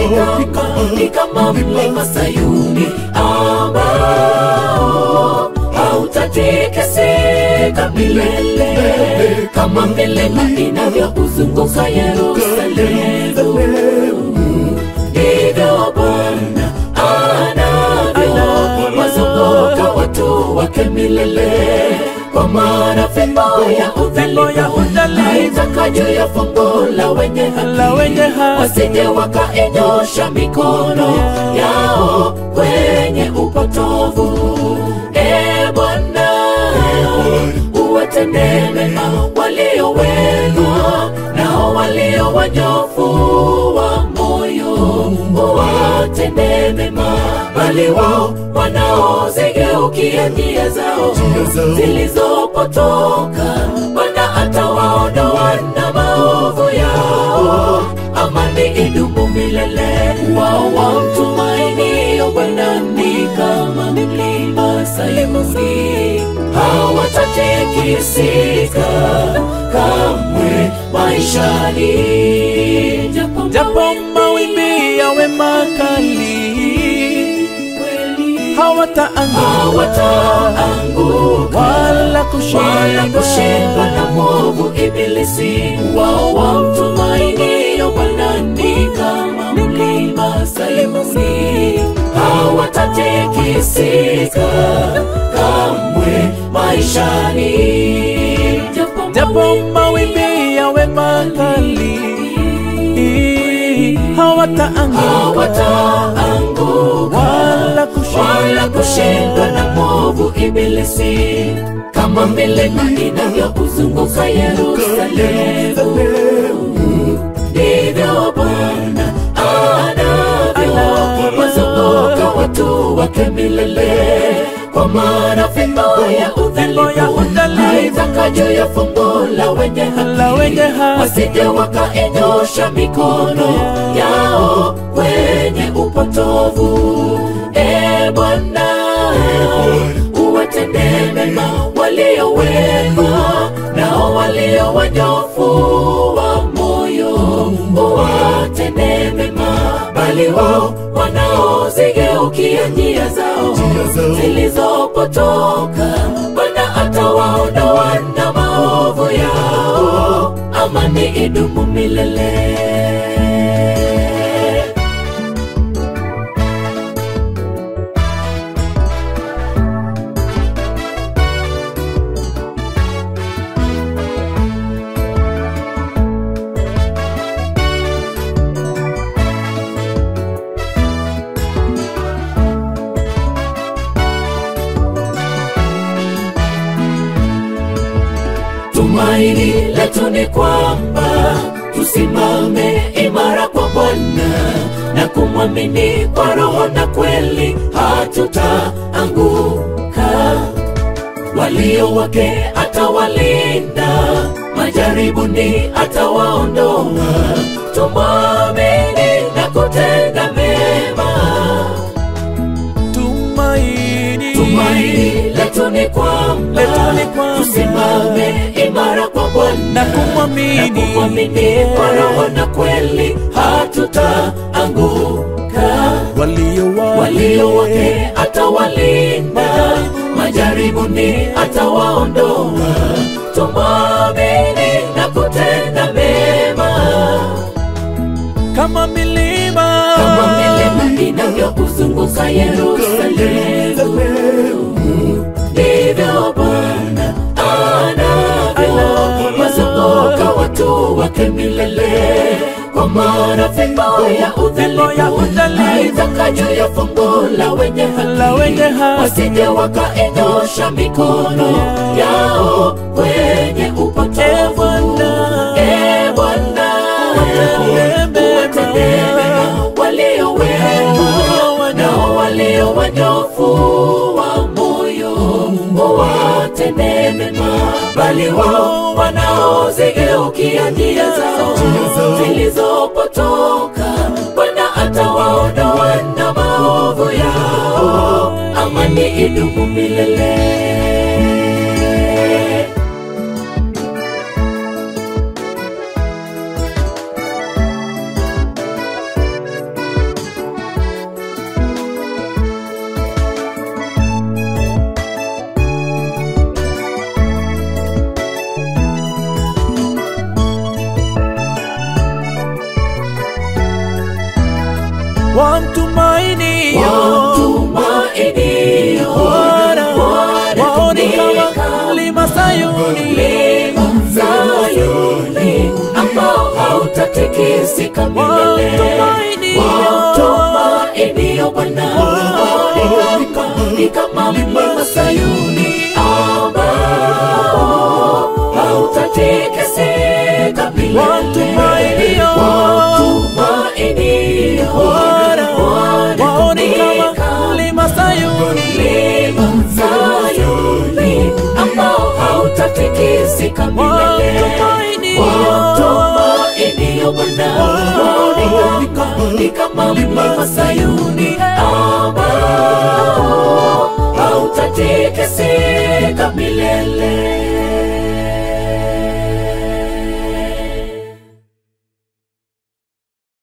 kama, ni kama mlima Sayuni ambao hautatikisika milele kama milima inavyouzunguka Yerusalemu ndivyo Bwana anavyo wazunguka watu wake milele, kwa maana fimbo ya udhalimu haitaka juu ya fumbo la wenye La wenye haki, haki. wasije wakainyosha mikono yao kwenye upotovu. E Bwana, uwatendee mema walio wema, nao walio wanyofu wa moyo uwatendee mema, bali wao wanaozigeukia njia zao zilizopotoka, Bwana atawaondoa na maovu yao, amani idumu milele. Wao wamtumainio Bwana ni kama mlima Sayuni, hawatatikisika kamwe maishani, japo mawimbi yawe makali hawataanguka hawataanguka wala wala kushindwa kushindwa na mwovu Ibilisi. Wao wamtumainio Bwana ni kama mlima Sayuni, hawatatikisika kamwe maishani, japo mawimbi yawe makali hawataanguka hawataanguka wala kushindwa wala kushindwa na mwovu Ibilisi, kama milima inavyouzunguka Yerusalemu, ndivyo Bwana anavyo wazunguka watu wake milele, kwa maana fimbo ya udhalimu haitaka juu ya fumbo la wenye la wenye haki, haki. wasije wakainyosha mikono yao kwenye upotovu. E Bwana, uwatendee mema walio wema, nao walio wanyofu wa moyo uwatendee mema, bali wao wanaozigeukia njia zao zilizopotoka, Bwana atawaondoa na maovu yao, amani idumu milele. Tumaini letu ni kwamba tusimame imara kwa Bwana na kumwamini kwa roho na kweli, hatutaanguka. Walio wake atawalinda, majaribuni atawaondoa. Tumwamini na kutenda mema. tumaini Tumaini letu ni kwamba Letu ni kwamba tusimame imara kwa Bwana na kumwamini na kumwamini kwa roho na kweli, hatutaanguka. walio wake Walio wake atawalinda, majaribuni atawaondoa. Tumwamini na kutenda mema, kama milima kama milima inavyouzunguka Yerusalemu, ndivyo Bwana anavyo wazunguka watu wake milele, kwa maana fimbo ya udhalimu haitaka juu ya fumbo la wenye la wenye haki, haki. wasije wakainyosha mikono yao kwenye upotovu. E Bwana, uwatendee mema walio wema, nao walio wanyofu wa moyo uwatendee mema, bali wao wanaozigeukia njia zao zilizopotoka, Bwana atawaondoa na maovu yao, amani idumu milele. wamtumainio wamtumainio Bwana Bwana waone ni kama kama mlima Sayuni mlima Sayuni ambao hautatikisika milele. Wamtumainio. Wamtumainio Bwana waone kama ni kama mlima Sayuni ambao hautatikisika milele. Wamtumainio. Wamtumainio Bwana Bwana waone ni kama kama mlima Sayuni mlima Sayuni ambao hautatikisika milele. Wamtumainio. Wamtumainio Bwana waone kama ni kama mlima Sayuni